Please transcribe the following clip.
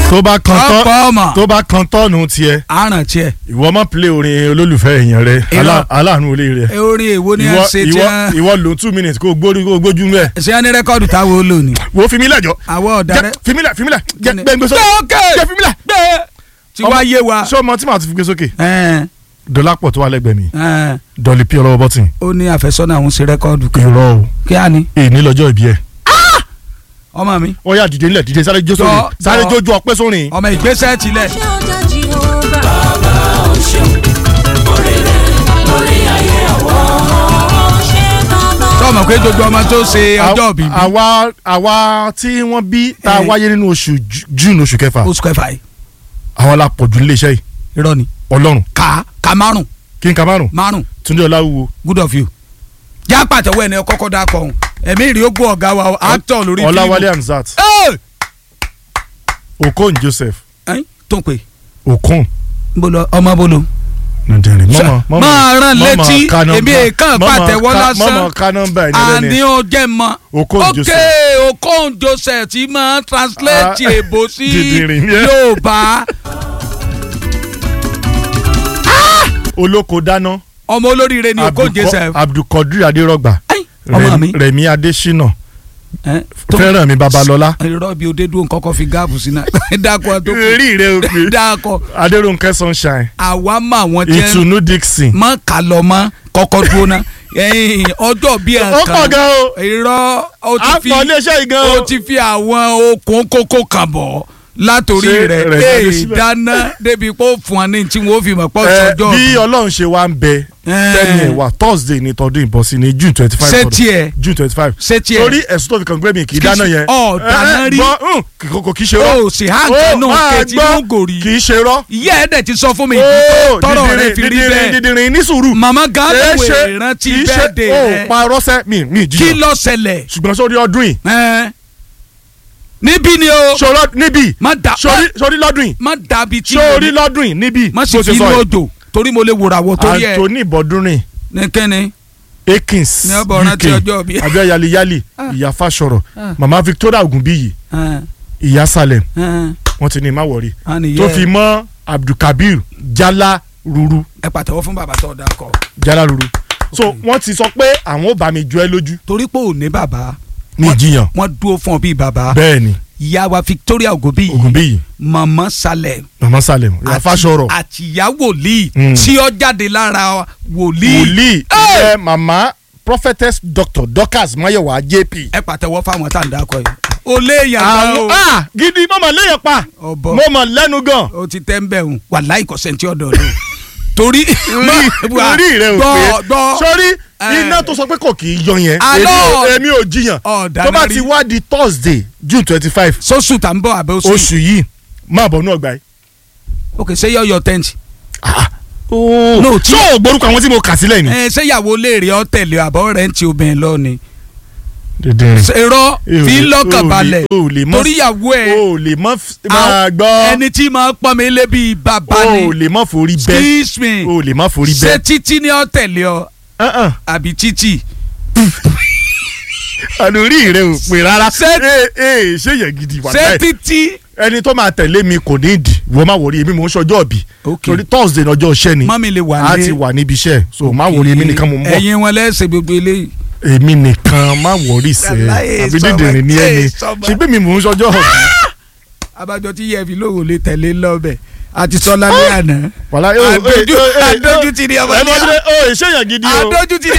tó bá kan tọ́ ọ̀pọ̀ ọmọ tó bá kan tọ́ọ̀nù tiẹ̀ àràn tiẹ̀ ìwọ má play orin olólùfẹ́ èèyàn rẹ Irọ́. alá- aláàánú olè rẹ ẹ orin èwo ni ẹ ìwọ ṣe tí ìwọ wọn ìwọ lò two minutes kó o gbórí kó o gbójú mẹ ṣé wọn ní rẹ́kọ́ọ̀dù táwọn ó lò ní. wo fi mí lẹ́jọ́ àwọ̀ ọ̀daràn fi mí lẹ̀ fi mí lẹ̀ jẹ́ Kíni? gbẹ́ gbé sókè Gbé jẹ́ fi mí lẹ̀. gbé tí wàá yé wa. ṣé ọmọ tí màá ti fi gbé sókè Ẹn, dọ́lápọ̀ tó wà lẹ́gbẹ̀ẹ́ mi ẹn, dọ́lì pí ọlọ́wọ́ bọ́tìn ó ní àfẹ́sọ́nà àwọn ṣe rẹ́kọ́ọ̀dù kan irọ́ o kí á ní èyí lọ́jọ́ ìbí ẹ̀ ọmọ mi ó yá dìde nílẹ̀ dìde sáré jó sórin Jọ- sáré jọ. jójú ọpẹ́ sórin ọmọ ìgbésẹ̀ tilẹ̀ ṣé ó jẹ́ Jehovah. bàbá ò ṣeun orí rẹ̀ lórí ayé ọ̀wọ́. ṣé bàbá tó ọmọ pé gbogbo ọmọ tó ṣe ọjọ́ òbí bí àwa àwa tí wọ́n bí tá a Eh. wáyé nínú oṣù Ju- June oṣù kẹfà oṣù kẹfà yìí àwọn la pọ̀jù nílé iṣẹ́ yìí irọ́ ni ọlọ́run ká ká márùn kí n ka márùn márùn túndé ọláwúwo good of you já pàtẹ́wọ́ ẹni kọ́kọ́ dá kọ́ ọ̀hún ẹ̀mí ìrì ó gbọ́ ọ̀gá wa actor lórí fíìmù ọláwálé hamzat Ẹ́! okon joseph Ẹ́n, tó ń pè okon bolo ọmọ bolo nàìjíríà mọ́mọ́ mọ́mọ́ máa rán mọ́mọ́ létí ka nọ́mbà- èmi èèkàn mọ́mọ́ pàtẹ́wọ́ ka- lásán mọ́mọ́ ká nọ́mbà ẹni àní lẹ́ni ó jẹ́ mọ́ Okon ok Joseph. okon joseph tí máa translate Ah, èbó sí dìdìrìn yẹn. yorùbá olóko dáná ọmọ olóríire ni okon Abdulko- joseph abdulkadir adérọgbà Ẹ́n, ọmọ mi rẹmi adésínà Ẹ́n, tó- fẹ́ràn mi babalọ́lá irọ́ bí òde dúró kọ́kọ́ fi gáàbù sí náà dákọ̀ tó kù rí rẹ òpè dákọ̀ adéròǹkẹ́ sunshine àwa mọ àwọn jẹ́ ìtùnú dixon mọ kàlọ́ mọ́ kọ́kọ́ dúró náà ẹ̀yìn ọjọ́ bí ẹ̀ ó pọ̀ gan o irọ́ ó ti fi àpọ̀ iléeṣẹ́ yìí gan ó o ti fi àwọn okùn kókó kan bọ̀ látòrí Ṣé rẹ̀ rẹ̀ jáde ee síbẹ̀? dáná débi pé ó fún wa ní tí wọ́n fi mọ̀ pọ̀ Ẹ, sọ́jọ́ bí ọlọ́run ṣe wá ń bẹ tẹ́ni ẹ̀ wá thursday ní tọdún ìbọ̀sí ní june twenty five ṣé tiẹ̀ june twenty five ṣé tiẹ̀ torí ẹ̀sùn tó fi kàn gbé mi kì í Kì í dáná ṣe- yẹn ọ̀, dáná Ẹ, ẹ, rí. gbọ́, hùn, kì kò kì í ṣe rọ́ ó sì hàn kẹ́nu máa kẹ́tì gbọ́, ló ń gòrí kì í ṣe rọ́ ìyá ẹ̀ dẹ̀ ti sọ fún mi Ó, tọrọ dídìrín, rẹ̀ fi rí dídìrín, bẹ́ẹ̀ dídìrín ní sùúrù màmá gan Kì í lè ṣe- wé rántí kì í ṣe- bẹ́ẹ̀dẹ̀ ó rẹ̀ pa rọ́ṣẹ́ mi mi kí jiyàn ló ṣẹlẹ̀ ṣùgbọ́n sórí ọdún yìí Ẹ́n. níbí ni o sọ̀rọ̀ níbí má da sórí sórí lọ́dún yìí má dàbí tí sórí lọ́dún yìí níbí má sì bó fi ṣe inú sọ yìí. odò torí mo lè wòrà wọ torí ẹ Anthony Bọ́dúnrìn ní kẹ́ni Akins Ní ọbọ̀ rántí ọjọ́ bí. abẹ́ yaliyali Ah. ìyá Fáṣọ̀rọ̀ Ah. mama Victoria Ogunbiyi Ẹ́n, ìyá Salem ẹ́n, wọ́n ti ní má wọ̀rí á nìyẹn. tó fi mọ́ Abdulkabir Jala Ruru ẹ pàtẹ́wọ́ fún bàbá tó dáa kọ Jala Ruru so wọ́n ti sọ pé àwọn ò bá mi jọ ẹ́ lójú torí pé ò ní bàbá ní ìjiyàn wọ́n dúró fún ọ bíi bàbá bẹ́ẹ̀ ni ìyá wa Victoria Ogunbiyi Ogunbiyi mama Salem mama Salem ìyá àti- Fáṣọ̀rọ̀ àti ìyá wòlíì Mm. tí ó jáde lára wòlíì wòlíì Ẹ́! ẹ mama prophetess doctor Dorcas Mayowa JP. ẹ pàtẹ́wọ́ fáwọn tá à ń dákọ yìí ó léèyàn gan àwọn o ah gidi mo mọ̀ léyìn pa ọbọ mo mọ̀ lẹ́nu gan. ó ti tẹ́ ń bẹ̀ hùn wàláì kọ̀sẹ̀ntì ọ̀dọ̀ ló torí orí rẹ ò gbọ́ pé gbọ́ sórí Eh. iná tó sọ pé kò kì í yọ yẹn Alọ́. èmi ò- èmi ò jiyàn ọ̀dà tó bá náà ti rí wá di Thursday June twenty five sọ́sù tá ń bọ̀ àbẹ́ oṣù yìí oṣù yìí máa bọ̀ ní ọgbà yìí. ok ṣé yọ yọ tẹ́ǹtì no tí o gbórúkọ àwọn tí mo kà sílẹ̀ ni. ẹ ṣé ìyàwó léèrè ọ tẹ̀lé àbọ̀ rẹ̀ ń ti obìnrin lọ ni dídìrín ṣèrọ fi o lọ́kàn lè- balẹ̀ o lè mọ́ torí ìyàwó ẹ̀ o lè mọ́ f- máa gbọ́ ẹni tí máa pọ́n mi lé bíi bàbá o ni lè mọ́ forí bẹ́ excuse me o lè mọ́ forí ṣé bẹ́. títí ni ọ tẹ̀lé ọ Uh-uh. àbí títí àlórí rẹ ò pè rárá. Ṣé- ee ee ṣé yẹn gidi wà ṣé láì. títí ẹni tó máa tẹ̀lé mi kò ní ìdí wọ́n máa wọrí èmi mò ń ṣọjọ́ ọ̀bì. Ok. torí Thursday ní ọjọ́ iṣẹ́ ni mọ́mi lè wà a ní ti wà níbi iṣẹ́ so máa wọrí èmi nìkan mò ń bọ̀. ẹ̀yin wọn lẹ́sẹ̀ gbogbo eléyìí èmi nìkan máa wọrí sẹ́ Aláyé àbí sọmọ, dídìrín ní ẹni ẹ sọmọ. ṣe bí mi mò ń ṣọjọ́ ọ̀bì. abájọ tí yẹ fi lóhùn lè tẹ̀lé lọ́bẹ̀ àti sọlá ní àná wàlá ee ee Adójú- ee adójútì ni ọmọ ẹ ní mọ̀ à- sí ẹ ṣé yẹn gidi o. adójútì